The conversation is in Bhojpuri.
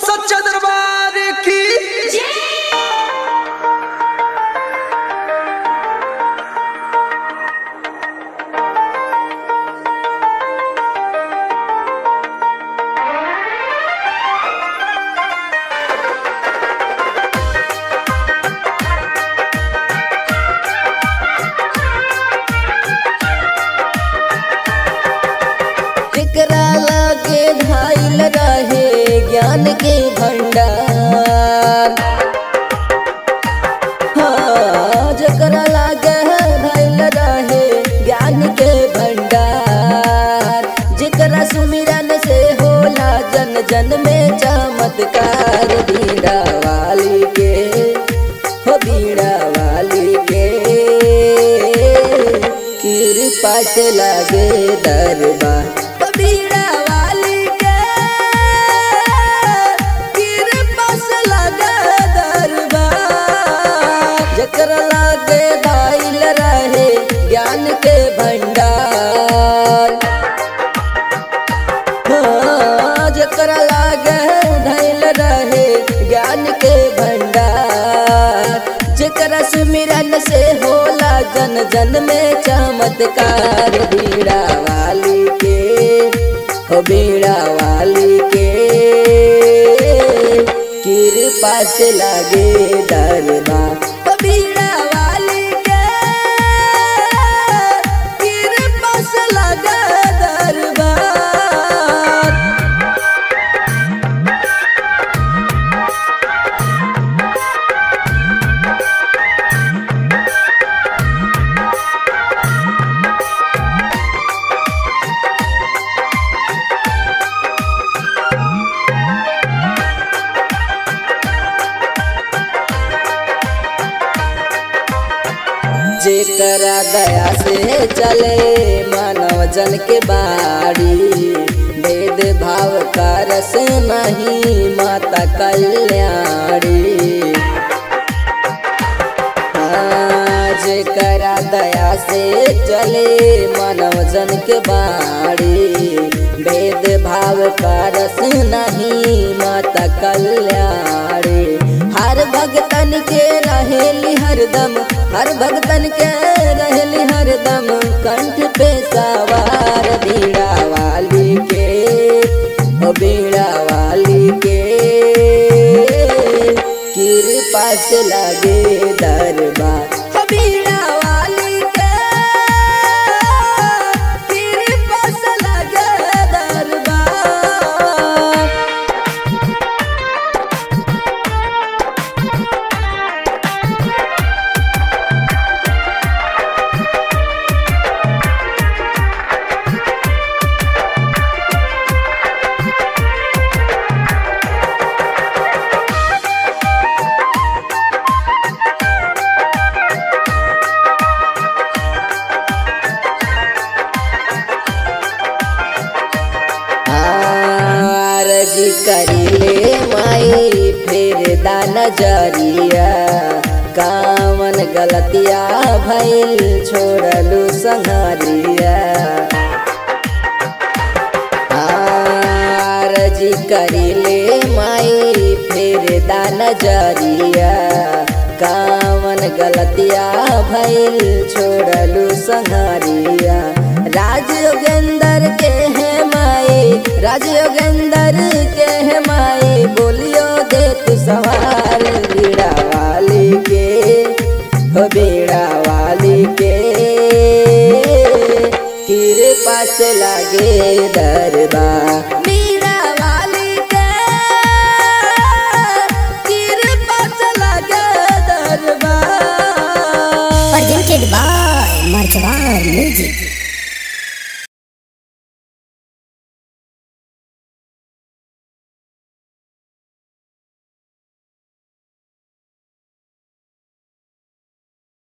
सच्चा दरबार की एकरा लागे धाइल रहे ज्ञान के भंडार हाँ, जकरा लागे धाइल रहे ज्ञान के भंडार जेकरा सुमिरन से होला जन जन में चमत्कार बीड़ा वाली के हो बीड़ा वाली के कृपा से लागे दरबार हो बीड़ा वाली के कृपा से लागे दरबार जकरा लागे दाइल रहे ज्ञान के भंडार हाँ, जकरा लागे धैल रहे ज्ञान के भंडार जकरा सुमिरन से होला जन जन में चमत्कार बीड़ा वाली के हो बीड़ा वाली के कृपा से लागे दरबार हो बीड़ा वाली के कृपा से लागे दरबार जेकरा दया से चले मानव जन के बाड़ी भेद भाव का रस नहीं माता कल्याणी हाँ, जेकरा दया से चले मानव जन के बाड़ी भेद भाव का रस नहीं माता कल्याणी हर भगतन के रहेली हरदम हर भगतन के रहेली हरदम कंठ पे सवार बीड़ा वाली के ओ बीड़ा वाली के कृपा से लागे दरबार ओ बीड़ा वाली के कृपा से लागे दरबार आरजी करिले माई फिर दान जरिया कामन गलतिया भइल छोड़लू संहरिया आरजी करिले माई फिर दान जरिया कामन गलतिया भइल छोड़लू संहरिया राज योगेंद्र के है माई राज योगेंद्र के है माई बोलियो दे तू सवार बीड़ा वाली के हो बीड़ा वाली के कृपा से लागे दरबार बीड़ा वाली के कृपा से लागे दरबार presented by Marchbar Music.